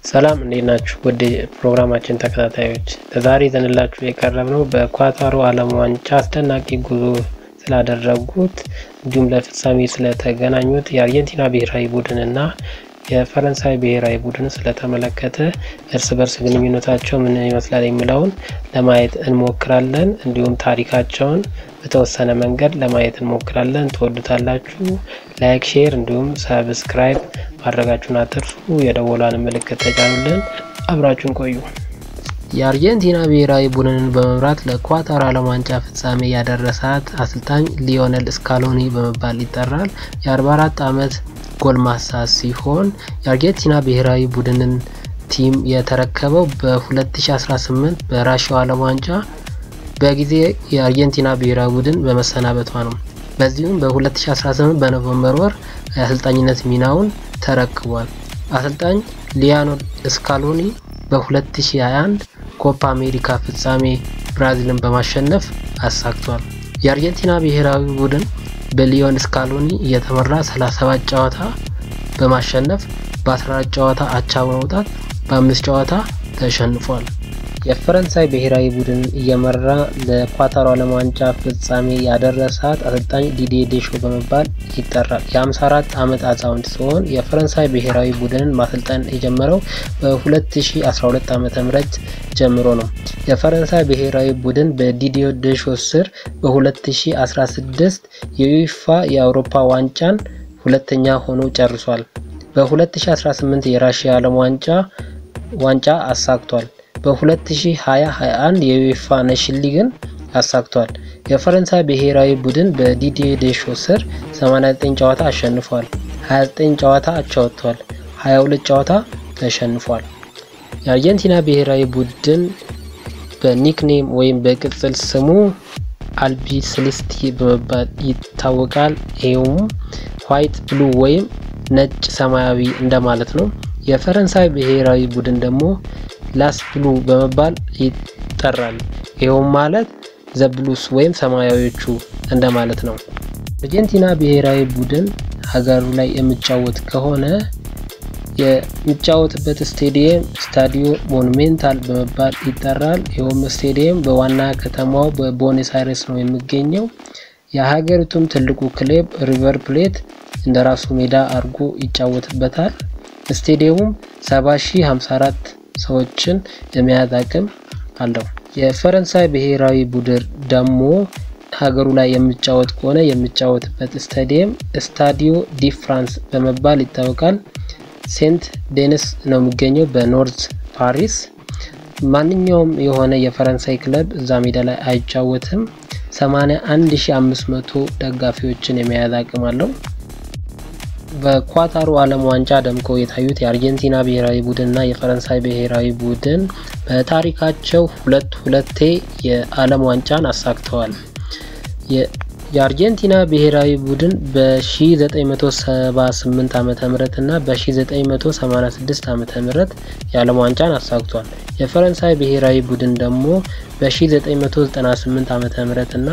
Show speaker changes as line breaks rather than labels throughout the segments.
ሰላም እንዴት ናችሁ? ውድ ፕሮግራማችን ተከታታዮች ለዛሬ ይዘንላችሁ የቀረብነው በኳታሩ ዓለም ዋንጫ አስደናቂ ጉዞ ስላደረጉት እንዲሁም ለፍጻሜ ስለተገናኙት የአርጀንቲና ብሔራዊ ቡድንና የፈረንሳይ ብሔራዊ ቡድን ስለተመለከተ እርስ በርስ ግንኙነታቸው ምን ይመስላል የሚለውን ለማየት እንሞክራለን። እንዲሁም ታሪካቸውን በተወሰነ መንገድ ለማየት እንሞክራለን። ትወዱታላችሁ። ላይክ፣ ሼር እንዲሁም ሰብስክራይብ ማድረጋችሁን አትርሱ። የደወሏን ምልክት ተጫኑልን። አብራችሁን ቆዩ። የአርጀንቲና ብሔራዊ ቡድንን በመምራት ለኳታር ዓለም ዋንጫ ፍጻሜ ያደረሳት አሰልጣኝ ሊዮኔል ስካሎኒ በመባል ይጠራል። የ44 ዓመት ጎልማሳ ሲሆን የአርጀንቲና ብሔራዊ ቡድንን ቲም የተረከበው በ2018 በራሽያው ዓለም ዋንጫ በጊዜ የአርጀንቲና ብሔራዊ ቡድን በመሰናበቷ ነው። በዚሁም በ2018 በኖቨምበር ወር የአሰልጣኝነት ሚናውን ተረክቧል። አሰልጣኝ ሊዮኔል ስካሎኒ በ2021 ኮፓ አሜሪካ ፍጻሜ ብራዚልን በማሸነፍ አሳክቷል። የአርጀንቲና ብሔራዊ ቡድን በሊዮኔል ስካሎኒ እየተመራ 37 ጨዋታ በማሸነፍ በ14 ጨዋታ አቻ በመውጣት በአምስት ጨዋታ ተሸንፏል። የፈረንሳይ ብሔራዊ ቡድን እየመራ ለኳታሩ ዓለም ዋንጫ ፍጻሜ ያደረሳት አሰልጣኝ ዲዲዬ ዴሾ በመባል ይጠራል። የ54 ዓመት አዛውንት ሲሆን የፈረንሳይ ብሔራዊ ቡድንን ማሰልጠን የጀመረው በ2012 ዓ.ም ጀምሮ ነው። የፈረንሳይ ብሔራዊ ቡድን በዲዲዬ ዴሾ ስር በ2016 የዩኤፋ የአውሮፓ ዋንጫን ሁለተኛ ሆኖ ጨርሷል። በ2018 የራሽያ ዓለም ዋንጫ ዋንጫ አሳክቷል። በ2020-21 የዩኤፋ ኔሽን ሊግን አሳክቷል። የፈረንሳይ ብሔራዊ ቡድን በዲዲዬ ዴሾ ስር 89 ጨዋታ አሸንፏል፣ 29 ጨዋታ አቻ ወጥቷል፣ 22 ጨዋታ ተሸንፏል። የአርጀንቲና ብሔራዊ ቡድን በኒክኔም ወይም በቅጽል ስሙ አልቢ ሴሌስቲ በመባል ይታወቃል። ይኸውም ዋይት ብሉ ወይም ነጭ ሰማያዊ እንደማለት ነው። የፈረንሳይ ብሔራዊ ቡድን ደግሞ ላስ ብሉ በመባል ይጠራል። ይኸውም ማለት ዘብሉስ ወይም ሰማያዊዎቹ እንደማለት ነው። አርጀንቲና ብሔራዊ ቡድን ሀገሩ ላይ የሚጫወት ከሆነ የሚጫወትበት ስቴዲየም ስታዲዮ ሞኑሜንታል በመባል ይጠራል። ይኸውም ስቴዲየም በዋና ከተማው በቦኔስ አይረስ ነው የሚገኘው። የሀገሪቱም ትልቁ ክለብ ሪቨር ፕሌት እንደ ራሱ ሜዳ አድርጎ ይጫወትበታል። ስቴዲየሙም 7054 ሰዎችን የመያዝ አቅም አለው። የፈረንሳይ ብሔራዊ ቡድን ደግሞ ሀገሩ ላይ የሚጫወት ከሆነ የሚጫወትበት ስታዲየም ስታዲዮ ዲ ፍራንስ በመባል ይታወቃል። ሴንት ዴኒስ ነው የሚገኘው በኖርዝ ፓሪስ። ማንኛውም የሆነ የፈረንሳይ ክለብ እዛ ሜዳ ላይ አይጫወትም። 81500 ደጋፊዎችን የመያዝ አቅም አለው። በኳታሩ ዓለም ዋንጫ ደምቀው የታዩት የአርጀንቲና ብሔራዊ ቡድንና የፈረንሳይ ብሔራዊ ቡድን በታሪካቸው ሁለት ሁለቴ የዓለም ዋንጫን አሳክተዋል። የአርጀንቲና ብሔራዊ ቡድን በ1978 ዓ ም እና በ1986 ዓ ም የዓለም ዋንጫን አሳክቷል። የፈረንሳይ ብሔራዊ ቡድን ደግሞ በ1998 ዓ ም እና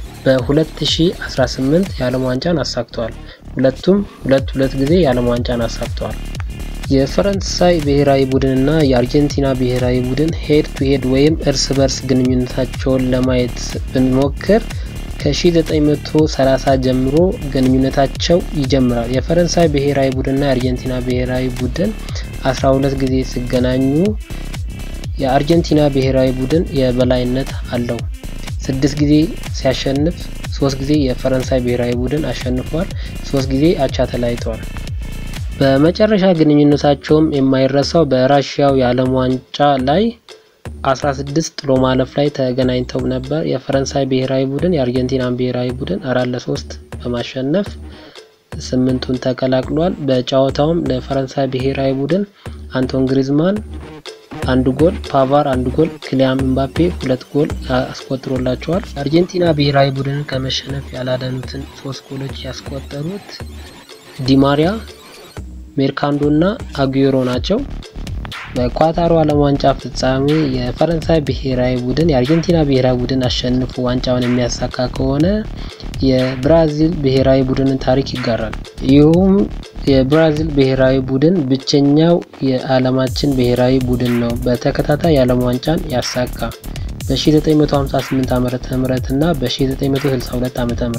በ2018 የዓለም ዋንጫን አሳክተዋል። ሁለቱም ሁለት ሁለት ጊዜ የዓለም ዋንጫን አሳክተዋል። የፈረንሳይ ብሔራዊ ቡድንና የአርጀንቲና ብሔራዊ ቡድን ሄድ ቱ ሄድ ወይም እርስ በርስ ግንኙነታቸውን ለማየት ብንሞክር ከ1930 ጀምሮ ግንኙነታቸው ይጀምራል። የፈረንሳይ ብሔራዊ ቡድንና የአርጀንቲና ብሔራዊ ቡድን 12 ጊዜ ሲገናኙ የአርጀንቲና ብሔራዊ ቡድን የበላይነት አለው። ስድስት ጊዜ ሲያሸንፍ ሶስት ጊዜ የፈረንሳይ ብሔራዊ ቡድን አሸንፏል። ሶስት ጊዜ አቻ ተለያይተዋል። በመጨረሻ ግንኙነታቸውም የማይረሳው በራሽያው የዓለም ዋንጫ ላይ 16 ጥሎ ማለፍ ላይ ተገናኝተው ነበር። የፈረንሳይ ብሔራዊ ቡድን የአርጀንቲናን ብሔራዊ ቡድን አራት ለሶስት በማሸነፍ ስምንቱን ተቀላቅሏል። በጨዋታውም ለፈረንሳይ ብሔራዊ ቡድን አንቶን ግሪዝማን አንድ ጎል፣ ፓቫር አንድ ጎል፣ ክሊያም ኤምባፔ ሁለት ጎል አስቆጥሮላቸዋል። አርጀንቲና ብሔራዊ ቡድንን ከመሸነፍ ያላዳኑትን ሶስት ጎሎች ያስቆጠሩት ዲማሪያ፣ ሜርካንዶ እና አጉዌሮ ናቸው። በኳታሩ ዓለም ዋንጫ ፍጻሜ የፈረንሳይ ብሔራዊ ቡድን የአርጀንቲና ብሔራዊ ቡድን አሸንፎ ዋንጫውን የሚያሳካ ከሆነ የብራዚል ብሔራዊ ቡድንን ታሪክ ይጋራል። ይህም የብራዚል ብሔራዊ ቡድን ብቸኛው የዓለማችን ብሔራዊ ቡድን ነው በተከታታይ የዓለም ዋንጫን ያሳካ በ1958 ዓ.ም እና በ1962 ዓ.ም።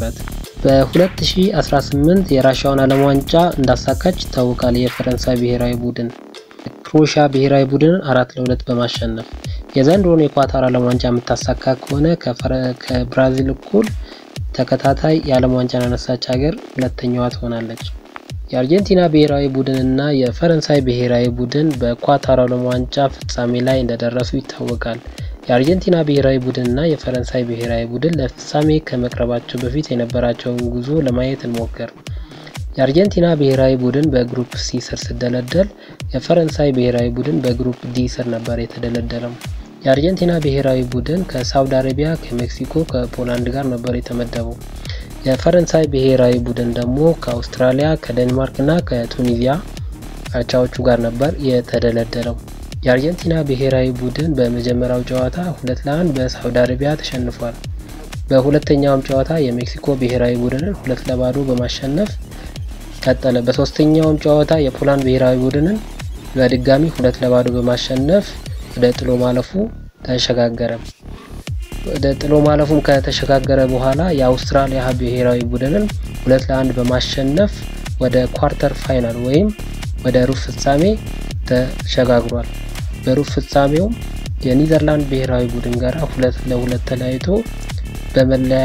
በ2018 የራሻውን ዓለም ዋንጫ እንዳሳካች ይታወቃል። የፈረንሳይ ብሔራዊ ቡድን ክሮኤሺያ ብሔራዊ ቡድንን አራት ለሁለት በማሸነፍ የዘንድሮን የኳታር ዓለም ዋንጫ የምታሳካ ከሆነ ከብራዚል እኩል ተከታታይ የዓለም ዋንጫን ያነሳች ሀገር ሁለተኛዋ ትሆናለች። የአርጀንቲና ብሔራዊ ቡድን እና የፈረንሳይ ብሔራዊ ቡድን በኳታር ዓለም ዋንጫ ፍጻሜ ላይ እንደደረሱ ይታወቃል። የአርጀንቲና ብሔራዊ ቡድን እና የፈረንሳይ ብሔራዊ ቡድን ለፍጻሜ ከመቅረባቸው በፊት የነበራቸውን ጉዞ ለማየት እንሞክር። የአርጀንቲና ብሔራዊ ቡድን በግሩፕ ሲ ስር ሲደለደል፣ የፈረንሳይ ብሔራዊ ቡድን በግሩፕ ዲ ስር ነበር የተደለደለው። የአርጀንቲና ብሔራዊ ቡድን ከሳውዲ አረቢያ፣ ከሜክሲኮ፣ ከፖላንድ ጋር ነበር የተመደበው። የፈረንሳይ ብሔራዊ ቡድን ደግሞ ከአውስትራሊያ፣ ከዴንማርክ እና ከቱኒዚያ አቻዎቹ ጋር ነበር የተደለደለው። የአርጀንቲና ብሔራዊ ቡድን በመጀመሪያው ጨዋታ ሁለት ለአንድ በሳውዲ አረቢያ ተሸንፏል። በሁለተኛውም ጨዋታ የሜክሲኮ ብሔራዊ ቡድንን ሁለት ለባዶ በማሸነፍ ቀጠለ። በሶስተኛውም ጨዋታ የፖላንድ ብሔራዊ ቡድንን በድጋሚ ሁለት ለባዶ በማሸነፍ ወደ ጥሎ ማለፉ ተሸጋገረ። ወደ ጥሎ ማለፉም ከተሸጋገረ በኋላ የአውስትራሊያ ብሔራዊ ቡድንን ሁለት ለአንድ በማሸነፍ ወደ ኳርተር ፋይናል ወይም ወደ ሩብ ፍጻሜ ተሸጋግሯል። በሩብ ፍጻሜውም የኒዘርላንድ ብሔራዊ ቡድን ጋር ሁለት ለሁለት ተለያይቶ በመለያ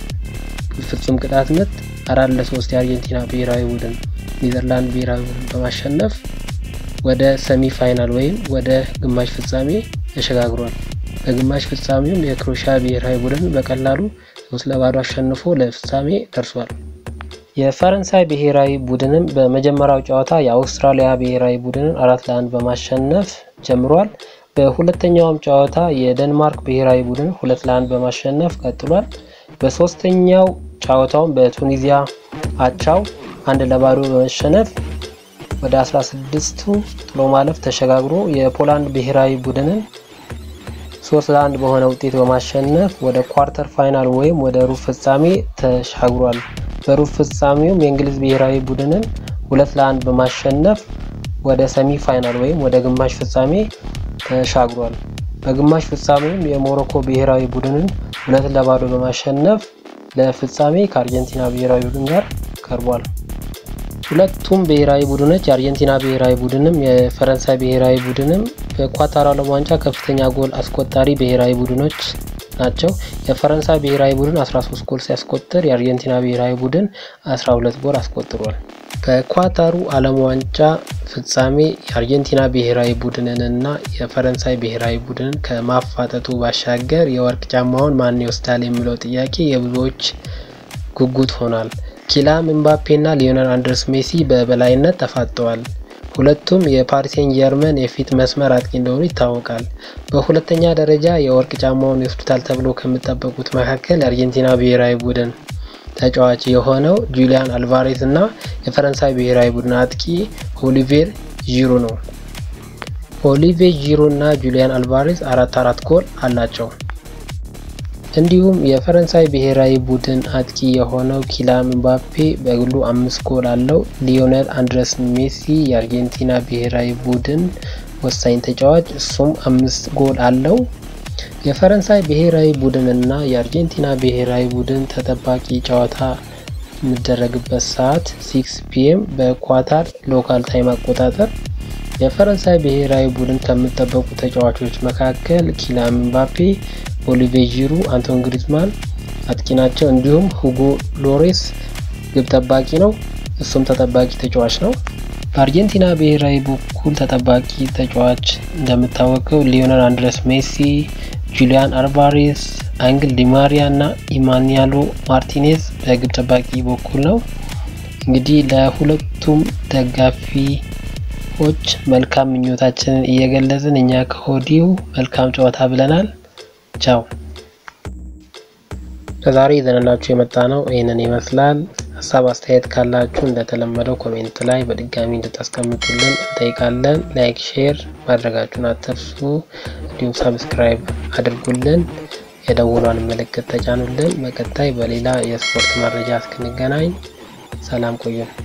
ፍጹም ቅጣት ምት አራት ለሶስት የአርጀንቲና ብሔራዊ ቡድን ኒዘርላንድ ብሔራዊ ቡድን በማሸነፍ ወደ ሰሚ ፋይናል ወይም ወደ ግማሽ ፍጻሜ ተሸጋግሯል። በግማሽ ፍጻሜውም የክሮኤሺያ ብሔራዊ ቡድን በቀላሉ ሶስት ለባዶ አሸንፎ ለፍጻሜ ደርሷል። የፈረንሳይ ብሔራዊ ቡድንም በመጀመሪያው ጨዋታ የአውስትራሊያ ብሔራዊ ቡድንን አራት ለአንድ በማሸነፍ ጀምሯል። በሁለተኛውም ጨዋታ የደንማርክ ብሔራዊ ቡድን ሁለት ለአንድ በማሸነፍ ቀጥሏል። በሶስተኛው ጨዋታውን በቱኒዚያ አቻው አንድ ለባዶ በመሸነፍ ወደ 16ቱ ጥሎ ማለፍ ተሸጋግሮ የፖላንድ ብሔራዊ ቡድንን ሶስት ለአንድ በሆነ ውጤት በማሸነፍ ወደ ኳርተር ፋይናል ወይም ወደ ሩብ ፍጻሜ ተሻግሯል። በሩብ ፍጻሜውም የእንግሊዝ ብሔራዊ ቡድንን ሁለት ለአንድ በማሸነፍ ወደ ሰሚ ፋይናል ወይም ወደ ግማሽ ፍጻሜ ተሻግሯል። በግማሽ ፍጻሜውም የሞሮኮ ብሔራዊ ቡድንን ሁለት ለባዶ በማሸነፍ ለፍጻሜ ከአርጀንቲና ብሔራዊ ቡድን ጋር ቀርቧል። ሁለቱም ብሔራዊ ቡድኖች የአርጀንቲና ብሔራዊ ቡድንም የፈረንሳይ ብሔራዊ ቡድንም በኳታር ዓለም ዋንጫ ከፍተኛ ጎል አስቆጣሪ ብሔራዊ ቡድኖች ናቸው። የፈረንሳይ ብሔራዊ ቡድን 13 ጎል ሲያስቆጥር የአርጀንቲና ብሔራዊ ቡድን 12 ጎል አስቆጥሯል። በኳታሩ ዓለም ዋንጫ ፍጻሜ የአርጀንቲና ብሔራዊ ቡድንንና የፈረንሳይ ብሔራዊ ቡድንን ከማፋጠጡ ባሻገር የወርቅ ጫማውን ማን ይወስዳል የሚለው ጥያቄ የብዙዎች ጉጉት ሆኗል። ኪሊያን ምባፔና ሊዮኔል አንድሬስ ሜሲ በበላይነት ተፋጠዋል። ሁለቱም የፓሪሴን ጀርመን የፊት መስመር አጥቂ እንደሆኑ ይታወቃል። በሁለተኛ ደረጃ የወርቅ ጫማውን ይወስዱታል ተብሎ ከሚጠበቁት መካከል የአርጀንቲና ብሔራዊ ቡድን ተጫዋች የሆነው ጁሊያን አልቫሬዝ እና የፈረንሳይ ብሔራዊ ቡድን አጥቂ ኦሊቬር ዢሩ ነው። ኦሊቬር ዢሩ እና ጁሊያን አልቫሬዝ አራት አራት ጎል አላቸው። እንዲሁም የፈረንሳይ ብሔራዊ ቡድን አጥቂ የሆነው ኪሊያን ምባፔ በግሉ አምስት ጎል አለው። ሊዮኔል አንድሬስ ሜሲ የአርጀንቲና ብሔራዊ ቡድን ወሳኝ ተጫዋች እሱም አምስት ጎል አለው። የፈረንሳይ ብሔራዊ ቡድን እና የአርጀንቲና ብሔራዊ ቡድን ተጠባቂ ጨዋታ የሚደረግበት ሰዓት ሲክስ ፒኤም በኳታር ሎካል ታይም አቆጣጠር። የፈረንሳይ ብሔራዊ ቡድን ከሚጠበቁ ተጫዋቾች መካከል ኪሊያን ምባፔ ኦሊቬር ዢሩ፣ አንቶን ግሪዝማን አጥቂ ናቸው። እንዲሁም ሁጎ ሎሬስ ግብ ጠባቂ ነው። እሱም ተጠባቂ ተጫዋች ነው። በአርጀንቲና ብሔራዊ በኩል ተጠባቂ ተጫዋች እንደሚታወቀው ሊዮኔል አንድሬስ ሜሲ፣ ጁሊያን አልቫሬዝ፣ አንግል ዲማሪያ እና ኢማኒያሎ ማርቲኔዝ በግብ ጠባቂ በኩል ነው። እንግዲህ ለሁለቱም ደጋፊዎች መልካም ምኞታችንን እየገለጽን እኛ ከሆዲው መልካም ጨዋታ ብለናል። ቻው። ለዛሬ ይዘንላችሁ የመጣ ነው ይህንን ይመስላል። ሀሳብ አስተያየት ካላችሁ እንደተለመደው ኮሜንት ላይ በድጋሚ እንድታስቀምጡልን እንጠይቃለን። ላይክ፣ ሼር ማድረጋችሁን አትርሱ። እንዲሁም ሰብስክራይብ አድርጉልን፣ የደውሏን ምልክት ተጫኑልን። በቀጣይ በሌላ የስፖርት መረጃ እስክንገናኝ ሰላም ቆዩን።